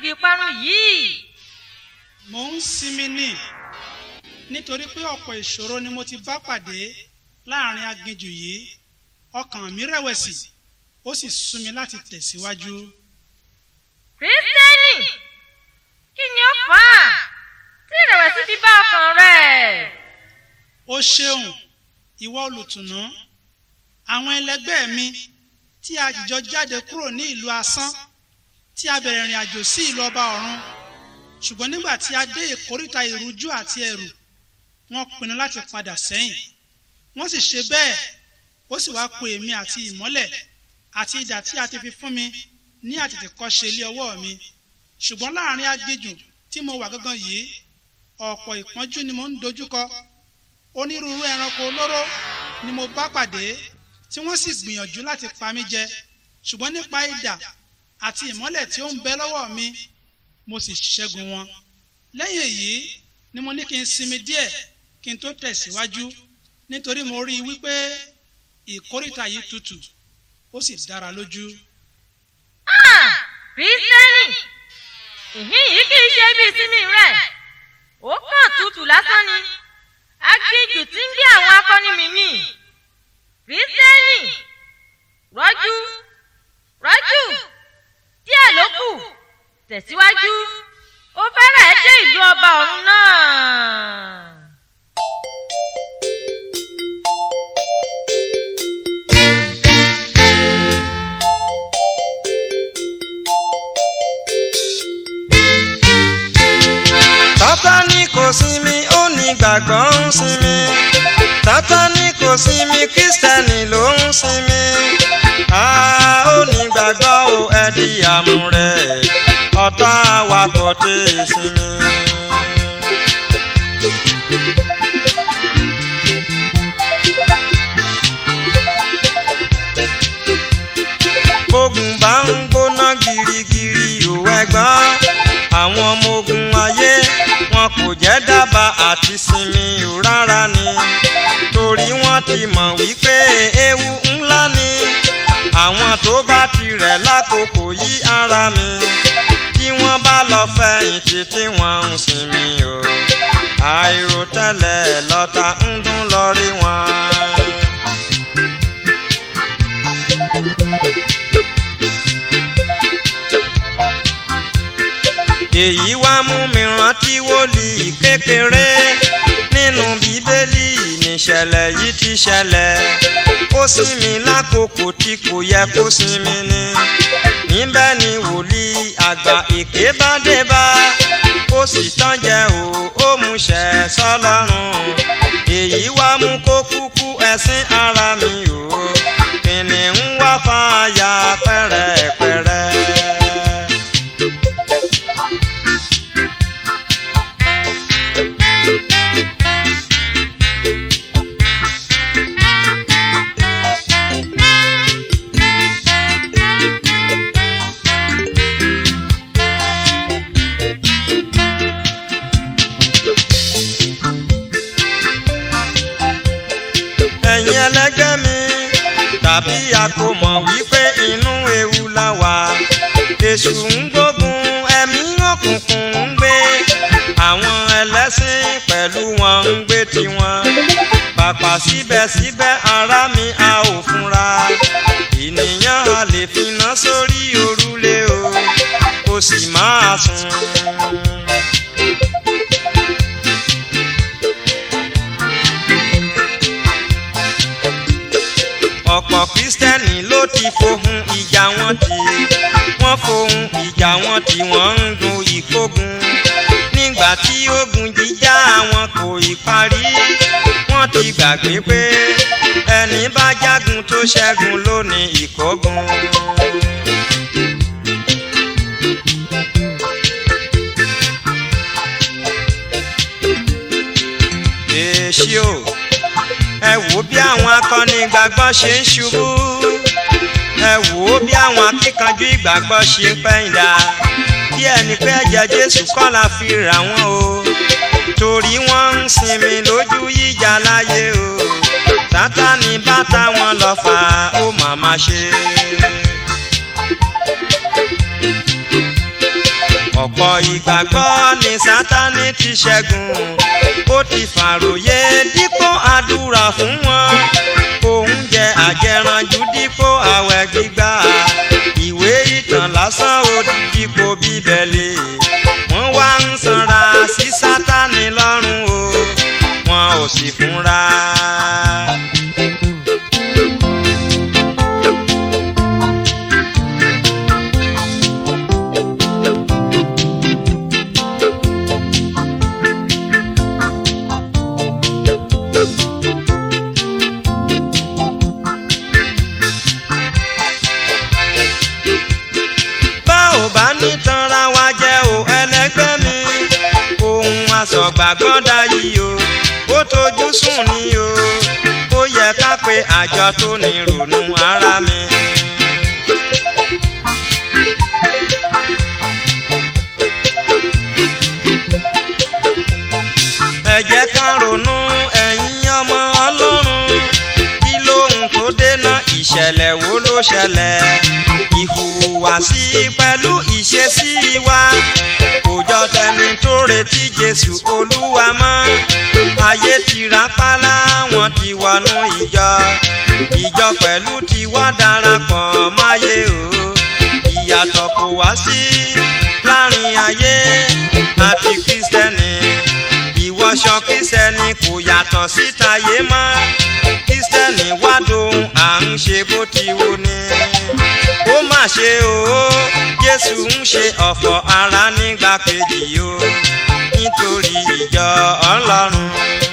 aginjù ìparun yìí. mò ń sinmi ní nítorí pé ọ̀pọ̀ ìṣòro ni mo ti bá pàdé láàrin aginjù yìí ọkàn mi rẹ̀wẹ̀sì ó sì sú mi láti tẹ̀síwájú. kristẹni kí ni ó fà á tí ìrẹ̀wẹ̀sì fi bá ọkàn rẹ̀. ó ṣeun ìwọ olùtùnú àwọn ẹlẹgbẹ́ mi tí a jìjọ jáde kúrò ní ìlú asán tí a bẹ̀rẹ̀ ìrìn àjò sí ìlú ọba ọ̀run ṣùgbọ́n nígbà tí a dé ìkóríta ìrújú àti ẹ̀rù wọ́n pinnu láti padà sẹ́yìn wọ́n sì ṣe bẹ́ẹ̀ ó sì wá ku èmi àti ìmọ́lẹ̀ àti idà tí a ti fi fún mi ní àtètèkọ́ṣe ilé ọwọ́ mi ṣùgbọ́n láàrin aginjù tí mo wà gángan yìí ọ̀pọ̀ ìpọ́njú ni mo ń dojúkọ onírúurú ẹranko olóró ni mo bá pàdé tí wọ́n sì gbìyànjú láti pa mí jẹ ṣùgbọ́n nípa idà àti ìmọ́lẹ̀ tí ó ń bẹ lọ́wọ́ mi mo sì ṣẹ́gun wọn lẹ́yìn èyí ni mo ní kí n sinmi díẹ̀ kí n tó tẹ̀síwájú nítorí mo rí i wípé ìkórìtà yìí tutù ó sì dára lójú. Ah, kristẹni ìhín yìí kì í ṣe ibi ìsinmi rẹ̀ ó kàn tutù lásán ni aginjù tí ń gbé àwọn akọni mi mì kristẹni rọ́jú rọ́jú díẹ̀ ló kù tẹ̀síwájú ó fẹ́rẹ̀ẹ́ dé ìlú ọba ọ̀run náà. Sátánì kò sinmi ó ní gbàgbọ́ ń sinmi Sátánì kò sinmi kírísítẹ́nì ló ń sinmi a ó ní gbàgbọ́ ó ẹ̀dí àmúrẹ̀ ọ̀tá wa kò tí ì sinmi. Bógun bá ń gbóná girigiri ò ẹ̀gbọ́n àwọn ọmọ ogun ayé wọn kò jẹ́ dábàá àti sinmi ò rárá ni torí wọ́n ti mọ̀ wípé ewu ńlá ni àwọn tó bá tirẹ̀ lákòókò yí ara mi tí wọ́n bá lọ fẹ̀yìntì tí wọ́n ń sinmi o àìròtẹ́lẹ̀ lọ́tà ń dún lọ rí wọn. èyí wá mú mi rántí wòlíì kékeré nínú bíbélì níṣẹ̀lẹ̀ yìí ti ṣẹlẹ̀ ó sinmi lákòókò tí kò yẹ kó sinmi ni níbẹ̀ ni wòlíì àgbà èké bá dé bá ó sì tán jẹ o ó mú ṣẹ sọ́lọ́run èyí wá mú kó kúkú ẹ̀sìn ara mi o kìnìún wá fàáyà pẹ́rẹ́pẹ́rẹ́. ẹ̀yin ẹlẹ́gbẹ́ mi tàbí a kò mọ̀ wípé inú ewu la wà èṣù ń gbógun ẹ̀mí òkùnkùn ń gbé àwọn ẹlẹ́sìn pẹ̀lú wọn ń gbé tiwọn pàpà síbẹ̀síbẹ̀ ara mi a ò fúnra ènìyàn a lè finá sórí òrùlé o kò sì máa sùn. ọ̀pọ̀ kristẹni ló ti fohùn ìjà wọn tì wọ́n fohùn ìjà wọn tì wọ́n ń gun ìkógun nígbà tí ogun jíjà wọn kò ì parí wọ́n ti gbàgbé pé ẹni bá jágun tó ṣẹ́gun ló ní ìkógun. èsì o ẹ wò bí àwọn akọni ìgbàgbọ́ ṣe ń ṣubú ẹ wò ó bí àwọn akíkanjú ìgbàgbọ́ ṣe ń pẹ̀yìndà bí ẹni pé ẹ̀jẹ̀ jésù kọ́ la fi rà wọ́n o torí wọ́n ń sinmi lójú yíjà láyé o sátani bá táwọn lọ fà ó màmá ṣe. ọ̀pọ̀ ìgbàgbọ́ ni sátani ti ṣẹ́gun ó ti fàròyé dípò àdúrà fún wọn oúnjẹ àjẹranjú dípò àwẹ̀ gbígbà ìwé ìtàn lásán ó di dípò bíbélì wọ́n wá ń sanra sí sátani lọ́rùn o wọn ò sì fúnra. bá ò bá ní tanra wa jẹ́ o ẹlẹgbẹ́ mi ohun àsọ̀gbàgbọ́dá yìí o ó tójú sùn ni o ó yẹ ká pe àjọ tó ní ronú ara mi. ẹ jẹ́ ká ronú ẹ̀yin ọmọ ọlọ́run kí lóhun tó dènà ìṣẹ̀lẹ̀ wo ló ṣẹlẹ̀ ìhùwàsí pẹ̀lú ìṣesí wa kò jọ tẹni tó retí jésù olúwa mọ́ ayé ti rápálá wọn ti wọnú ìjọ ìjọ pẹ̀lú ti wá darapọ̀ máyé o ìyàtọ̀ kò wá sí láàrin ayé àti kristẹni ìwọṣọ kristẹni kò yàtọ̀ síta yé mọ́ kristẹni wá dohun à ń ṣe bó ti wù ní. ó mà ṣe o jésù ń ṣe ọ̀fọ̀ ara nígbà kejì o nítorí ìjọ ọlọ́run.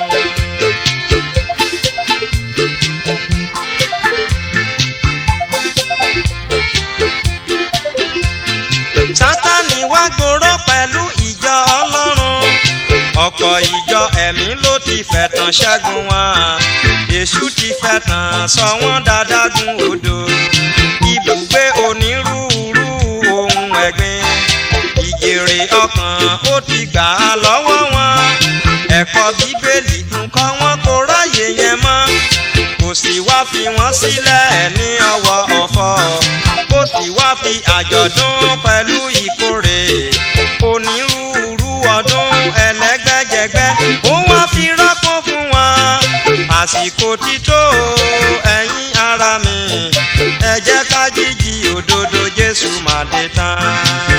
sátani wá gbòòrò pẹ̀lú ìjọ ọlọ́run ọ̀pọ̀ ìjọ ẹ̀mí ló ti fẹ̀tàn ṣẹ́gun wọn èṣù ti fẹ̀tàn sọ wọ́n dáadágún odò ibùgbé onírúurú ohun ẹ̀gbin ìjèrè ọkàn ó ti gbà á lọ́wọ́ wọn ẹ̀kọ́ bíbélì nǹkan wọn kò ráyè yẹn mọ́ kò sì wá fi wọ́n sílẹ̀ ní ọwọ́ ọ̀fọ̀ kò sì wá fi àjọ̀dún pẹ̀lú ìkórè onírúurú ọdún ẹlẹ́gbẹ́jẹgbẹ́ ó wá fi rọ́pò fún wọn àsìkò ti tó ẹ̀yin ara mi ẹ jẹ́ ká jíjí òdodo Jésù máa dé tán.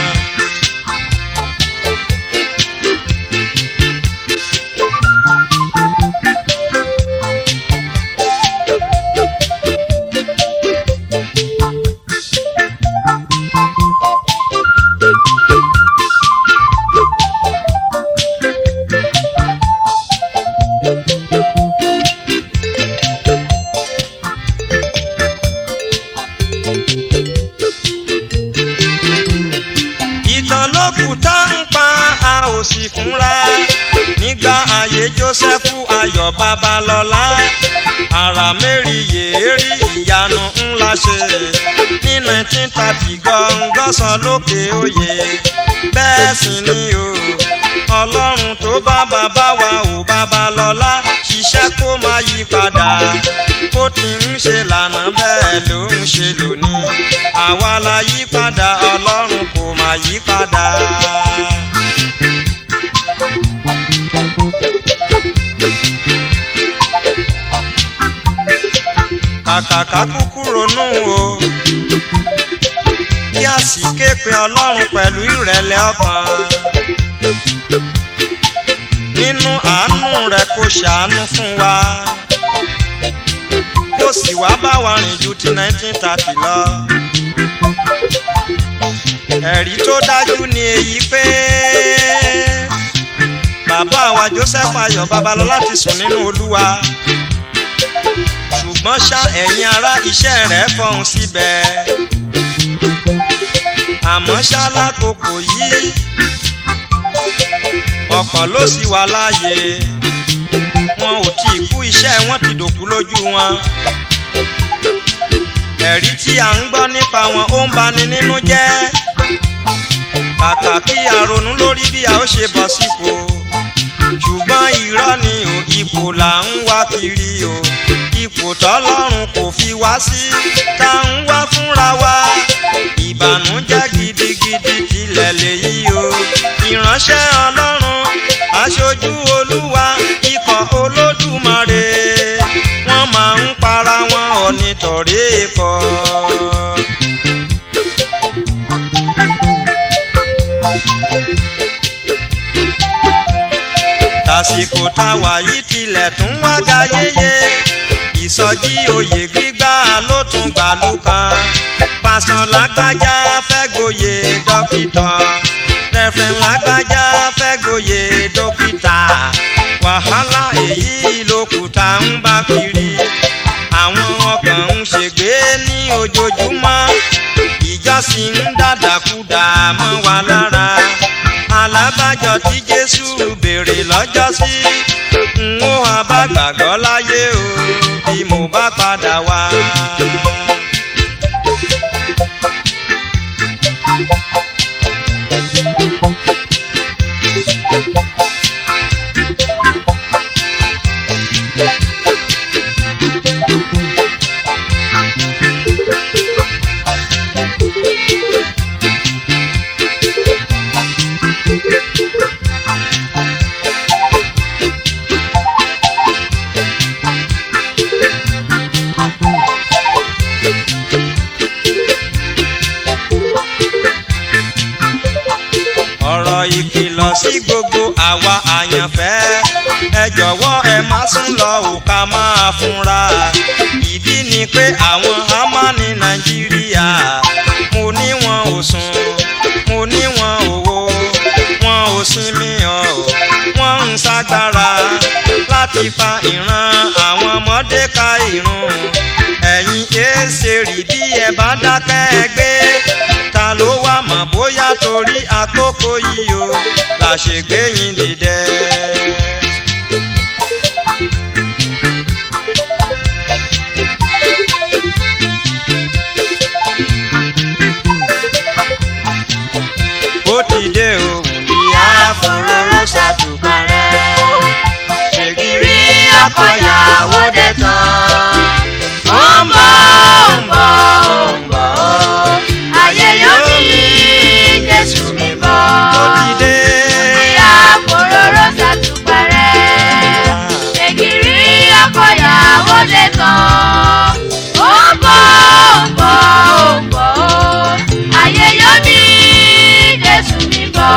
ìtàn ló kù tá ń pa a ò sì fúnra nígbà ayé Jósẹ́fù Ayọ̀ Babalọ́lá ara mẹ́rin yèérí ìyanu ńlá ṣe ní nineteen thirty gọ́ngọ́sán lókè òye bẹ́ẹ̀ sì ni o ọlọ́run tó bá bàbá wa ò Babalọ́lá ṣiṣẹ́ kó má yí padà bó ti ń ṣe lànà bẹ́ẹ̀ ló ń ṣe lónìí àwa la yí padà ọlọ́run kò má yí padà. kàkàkà kúkú ronú o kí a sì ké pe ọlọ́run pẹ̀lú ìrẹ̀lẹ̀ ọkàn nínú àánú rẹ̀ kó ṣàánú fún wa kó sì wá bá wa rìn ju ti nineteen thirty lọ. ẹ̀rí tó dájú ni èyí pé bàbá wa Joseph Ayọ̀ Babalọ́lá ti sùn nínú Olúwa ṣùgbọ́n ṣá ẹ̀yin ará iṣẹ́ rẹ̀ fọhùn síbẹ̀ àmọ́ ṣá lákòókò yìí ọ̀pọ̀ ló sì wà láàyè wọn ò tí ì kú iṣẹ́ wọn ti dòkú lójú wọn ẹ̀rí tí à ń gbọ́ nípa wọn ó ń bani nínú jẹ́ kàkà kí a ronú lórí bí a ó ṣe bọ̀ sípò ṣùgbọ́n irọ́ ni o ipò là ń wá kiri o ipò tọ́lọ́run kò fi wá sí tá ń wá fúnra wa ìbànújẹ́ gidigidi tilẹ̀ lèyí o nítorí kọ́. tàsìkò táwa yìí tilẹ̀ tún wá ga yéye ìsọjí oyè gbígbà ló tún gbàlú kan pásán lágbájá fẹ́ gboyè dókítà rẹ̀fẹ̀n lágbájá fẹ́ gboyè dókítà wàhálà èyí lókùtà ń bá kiri àwọn ọkàn ń ṣègbè ní ojoojúmọ́ ìjọsìn ń dàdàkúdà mọ́ wa lára alábàjọ tí jésù béèrè lọ́jọ́sí n ó wá bá gbàgbọ́ láyé o bí mo bá padà wá. ọ̀rọ̀ ìkìlọ̀ sí gbogbo àwa àyànfẹ́ ẹ jọ̀wọ́ ẹ má sún lọ ò ká máa fúnra ìdí ni pé àwọn hámà ní nàìjíríà mo ní wọn ò sùn mo ní wọn ò wo wọn ò sinmi ọ̀ wọ́n ń ṣagbára láti fa ìran àwọn ọmọdé ka ìrun ẹ̀yin èsè rí bí ẹ bá dákẹ́ ẹ gbé ta ló wá mọ̀ bóyá torí àkókò yìí o la ṣe gbé yín dìde. ó ti dé o ìyá fòróró ṣàtúgbà rẹ̀ ṣègìrì ọkọ̀yàwó dé tán. ó ń bọ̀ ó ń bọ̀ ó ń bọ̀ ó. ayé yóò bí jésù mi bọ̀. ó ti dé. ìyá fòróró ṣàtúpẹ̀rẹ̀. ṣègìrì ọkọ̀yàwó dé tán. ó ń bọ̀ ó ń bọ̀ ó ń bọ̀ ó. ayé yóò bí jésù mi bọ̀.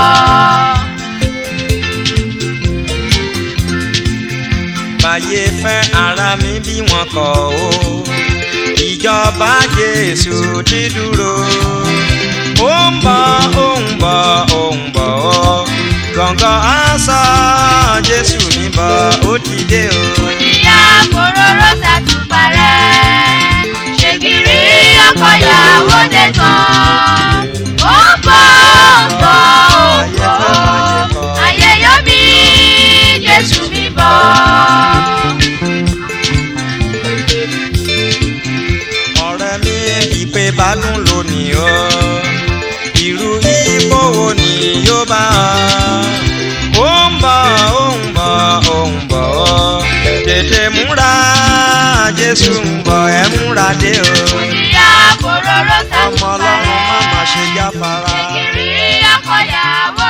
báyé fẹ́ ara mi bí wọn kọ̀ o ìjọba jésù ti dúró ó ń bọ̀ ó ń bọ̀ ó ń bọ̀ ó gbọ̀ngàn àṣà jésù mi bọ̀ ó ti dé o. ìyá kòróró ṣàtúpalẹ̀ ṣègìrì ọkọ̀yàwó dé tán. ó ń bọ̀ ó ń bọ̀ ó ń bọ̀ ayé yóò bí jésù mi bọ̀. ọ̀rẹ́ mi ìpè bádùn lónìí o irú ipò wo ni yóò bá ọ ó ń bọ̀ ó ń bọ̀ ó ń bọ̀ ó tètè múra jésù ń bọ̀ ẹ múra dé o ìyá kòróró ọmọ ọlọ́run má má ṣàtúpalẹ̀ ṣe jáfara. ṣègìrì ọkọ̀yàwó